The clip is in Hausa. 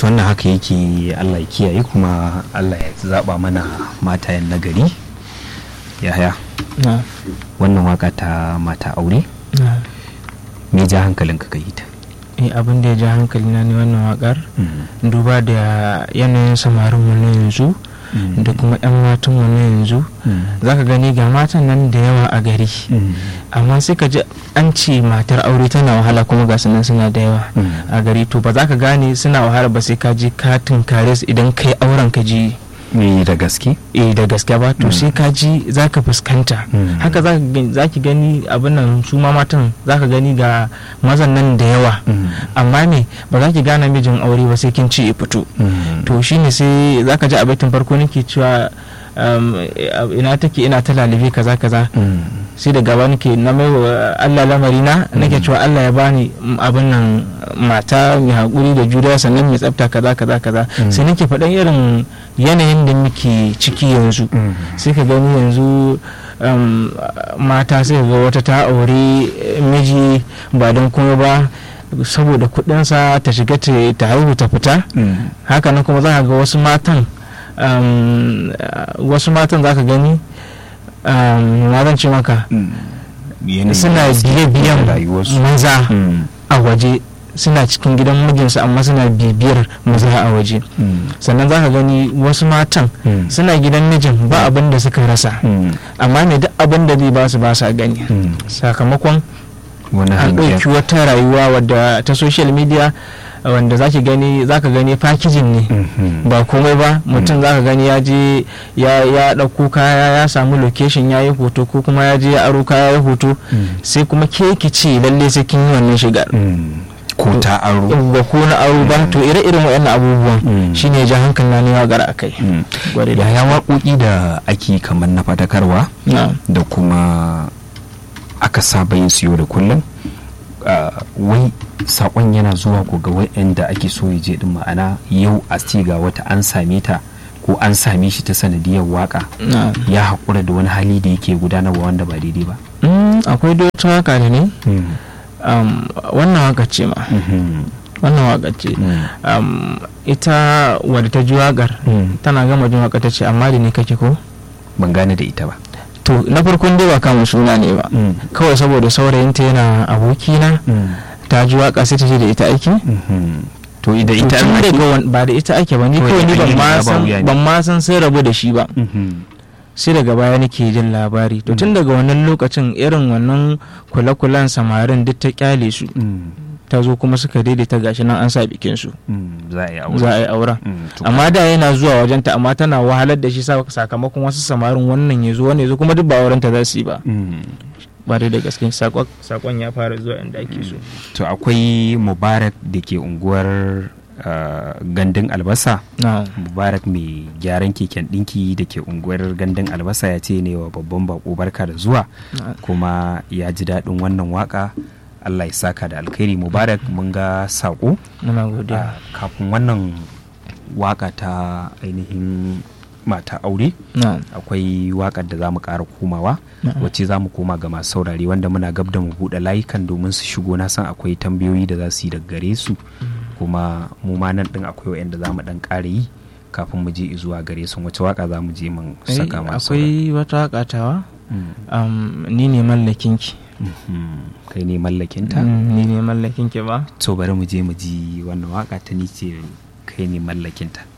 to wannan haka yake Allah ya kiyaye kuma Allah ya zaba mana matayen nagari yaya na wannan waka ta mata aure na me ja hankalinka ka yi ta eh abin da ya ja hankali na ne wannan wakar duba da yanayin samarin mu na yanzu da kuma yan matan mu na yanzu zaka gani ga matan nan da yawa a gari amma sai ka ji an ce matar aure tana wahala kuma ga sunan suna da yawa a gari to ba za ka gane suna wahala ba sai ka je ka tunkare su idan kai auren ka ji me da gaske eh da gaske ba to sai ka ji za ka fuskanta Mm. haka za ka gani- za ki gani abin nan su ma matan za ka gani ga mazan nan da yawa amma me ba za ki gane mijin aure ba sai kin ci ya fito to shine sai za ka ji a baitin farko nake cewa um, ina take ina ta lalibe kaza kaza sai da gaba nake na mai wa Allah lamari na nake cewa Allah ya bani mm, abin nan mata mai haƙuri da juriya sannan mai tsafta kaza kaza kaza Mm. sai nake faɗan irin yanayin da muke ciki yanzu sai ka gani yanzu um, mata sai ka ga wata ta aure eh, miji ba don kuma ba saboda kudinsa ta shiga ta ta haihu ta fita haka nan kuma za ka ga wasu matan um, uh, wasu matan za ka gani um, na zan ce maka suna biye-biyen rayuwarsu maza a waje suna cikin gidan mijinsu amma suna bibiyar maza a waje sannan za ka gani wasu matan suna gidan mijin ba abin da suka rasa amma ne duk abin da zai ba su ba sa gani sakamakon wani an hangen ɗauki wata rayuwa wadda ta social media wanda za ki gani za ka gani fakijin ne ba komai ba mutum za ka gani ya je ya ya ɗauko kaya ya samu location ya yi hoto ko kuma ya je ya aro kaya ya hoto sai kuma ke ki ce lalle sai kin yi wannan shigar ko ta aro ba ko na aro ba to ire-iren waɗannan abubuwan Mm. shine ya ja hankali na ne gara a kai Gware da yaya waƙoƙi da ake kamar na fadakarwa na da kuma aka saba yin su yau da kullum ah, wai sakon yana zuwa ko ga waɗanda ake so ya je din ma'ana yau a ce ga wata an same ta ko an same shi ta sanadiyar waka na ya haƙura da wani hali da yake gudanarwa wanda ba daidai ba Mm, akwai da wata waka da ne um, wannan waka ce ma Mhm. wannan waka ce Mm. um, ita wadda ta ji wakar Mm. tana gama jin waka ta ce amma da ni kake ko ban gane da ita ba to na farkon dai ba kama suna ne ba kawai saboda saurayinta yana abokina ta ji waka sai ta ce da ita aiki Mhm. to da ita tun an daga wan- ba da ita ake ba ni Kawai kawai ni an ban yi ma raba san wuya ne. ban ma san sai rabu da shi ba Mhm. sai daga baya nake jin labari to tun daga wannan lokacin irin wannan kule-kulen samarin duk ta kyale su Mm. ta zo kuma suka daidaita gashi nan an sa bikin su Mm. za a yi aure za a yi auren Mm. to- amma da yana zuwa wajenta amma tana wahalar da shi sa- sakamakon wasu samarin wannan ya zo wannan ya zo kuma duk ba aurenta za su yi ba Mm. ba dai da gaske sakon sakon ya fara zuwa inda ake so to akwai mubarak da ke unguwar uh, gandun albasa na mubarak mai gyaran keken ɗinki da ke unguwar gandun albasa ya ce ne wa babban bako barka da zuwa na- kuma ya ji daɗin wannan waka allah ya saka da alkhairi mubarak mun ga saƙo muna godiya Ah, kafin wannan waka ta ainihin mata aure na akwai wakar da za mu ƙara komawa Na'am. wacce za mu koma ga masu saurare wanda muna gab da mu buɗe layukan domin su shigo na san akwai tambayoyi da za su yi daga gare su kuma mu ma nan ɗin akwai wa'anda za mu ɗan ƙara yi kafin mu je zuwa gare su wace waka za mu je mun Eh, saka masu akwai wata wakatawa saurare? um, ni ne mallakinki Mm, mhm. kai ne mallakinta Mm, ni ne mallakinki ba to bari mu je mu ji wannan waka ta ni ce kai ne mallakinta